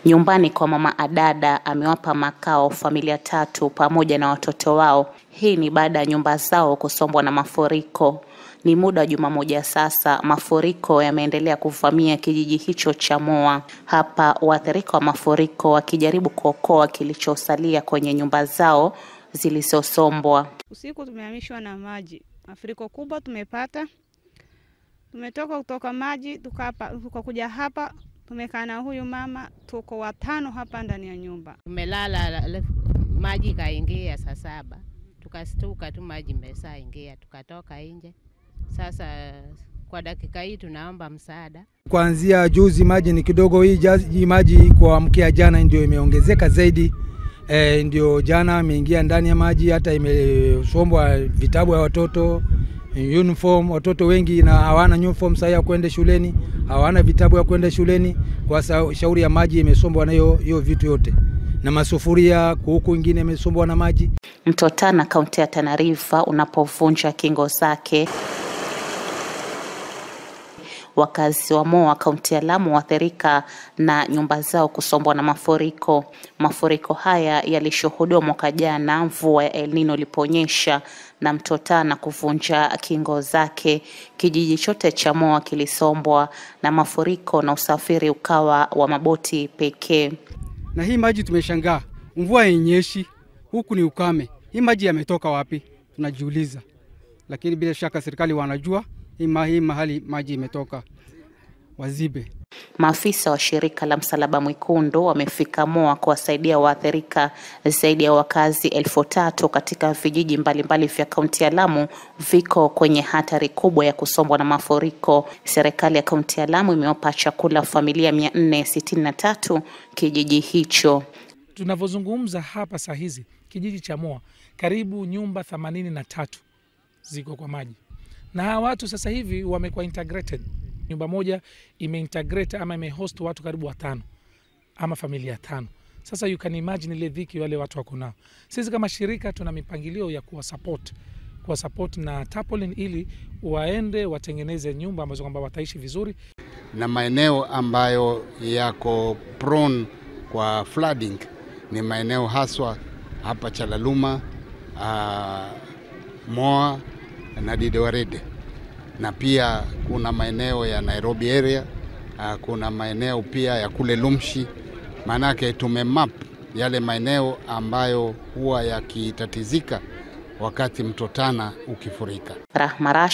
Nyumbani kwa mama Adada amewapa makao familia tatu pamoja na watoto wao. Hii ni baada ya nyumba zao kusombwa na mafuriko. Ni muda wa juma moja sasa, mafuriko yameendelea kuvamia kijiji hicho cha Moa. Hapa waathirika wa mafuriko wakijaribu kuokoa kilichosalia kwenye nyumba zao zilizosombwa. Usiku tumehamishwa na maji, mafuriko kubwa tumepata. Tumetoka kutoka maji tukakuja hapa, tumekaa na huyu mama, tuko watano hapa ndani ya nyumba. Tumelala, maji kaingia saa saba, tukastuka tu maji mesaa ingia, tukatoka nje. Sasa kwa dakika hii tunaomba msaada. Kuanzia juzi maji ni kidogo, hii jazi, maji kuamkia jana ndio imeongezeka zaidi. E, ndio jana imeingia ndani ya maji, hata imesombwa vitabu ya watoto uniform. Watoto wengi na hawana uniform sasa ya kwenda shuleni, hawana vitabu ya kwenda shuleni kwa shauri ya maji imesombwa na hiyo hiyo vitu yote, na masufuria huku ingine imesombwa na maji. Mto Tana kaunti ya Tana River unapovunja kingo zake Wakazi wa Moa kaunti ya Lamu waathirika na nyumba zao kusombwa na mafuriko. Mafuriko haya yalishuhudiwa mwaka jana mvua ya El Nino iliponyesha na mto Tana kuvunja kingo zake. Kijiji chote cha Moa kilisombwa na mafuriko na usafiri ukawa wa maboti pekee. Na hii maji tumeshangaa, mvua yenyeshi, huku ni ukame. Hii maji yametoka wapi? Tunajiuliza, lakini bila shaka serikali wanajua hii mahali maji imetoka wazibe. Maafisa wa shirika la Msalaba Mwekundu wamefika Moa kuwasaidia waathirika. Zaidi ya wakazi elfu tatu katika vijiji mbalimbali vya kaunti ya Lamu viko kwenye hatari kubwa ya kusombwa na mafuriko. Serikali ya kaunti ya Lamu imewapa chakula familia mia nne sitini na tatu kijiji hicho. Tunavyozungumza hapa saa hizi kijiji cha Moa karibu nyumba themanini na tatu ziko kwa maji na hawa watu sasa hivi wamekuwa integrated. Nyumba moja imeintegrate ama imehost watu karibu watano ama familia tano. Sasa you can imagine ile dhiki wale watu wako nao. Sisi kama shirika tuna mipangilio ya kuwa support kuwa support na tarpaulin ili waende watengeneze nyumba ambazo kwamba wataishi vizuri, na maeneo ambayo yako prone kwa flooding ni maeneo haswa hapa Chalaluma, uh, Moa na Didoarede na pia kuna maeneo ya Nairobi area, kuna maeneo pia ya kule Lumshi. Maanake tumemap yale maeneo ambayo huwa yakitatizika wakati mto Tana ukifurika. Rahma